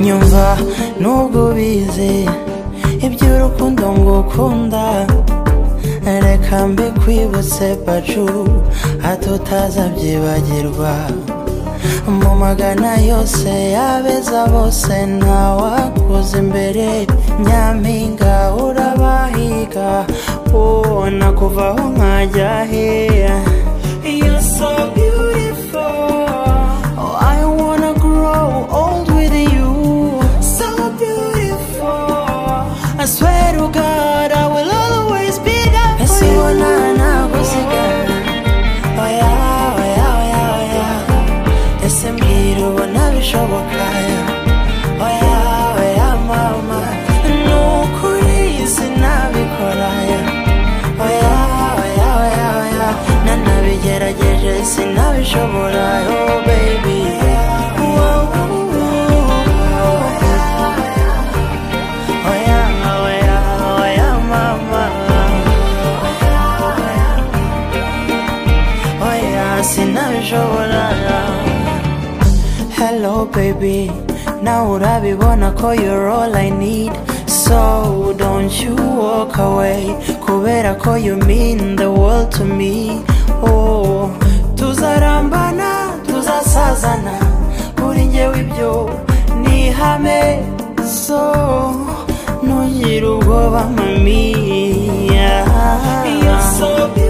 nyumva nubwo ubizi iby'urukundo ngo ukunda reka mbi kwibutse pacu hato utazabyibagirwa mu magana yose y'abeza bose ntawakoze imbere nyampinga urabahiga wowe nakuvaho nkajya heya You're so beautiful Oh, I wanna grow old with you. So beautiful. I swear to God, I will always be there for you. Esibonana kusigana. Oya, oya, oya, oya. Ese mbwira ubona bishoboka. Oya, oya, mama. Ni ukuri sinabikora. Oya, oya, oya, oya. Nanabigerageje sinabishobora. Oh, baby. Wow, oya, oya, oya, mama. oya sinabishobora hello baby now urabibona ko you're all i need so don't you walk away kubera ko you mean the world to me oh tuzarambana tuzasazana kuri njyewe ibyo ni ihame so ntugire ubwoba mami Yeah.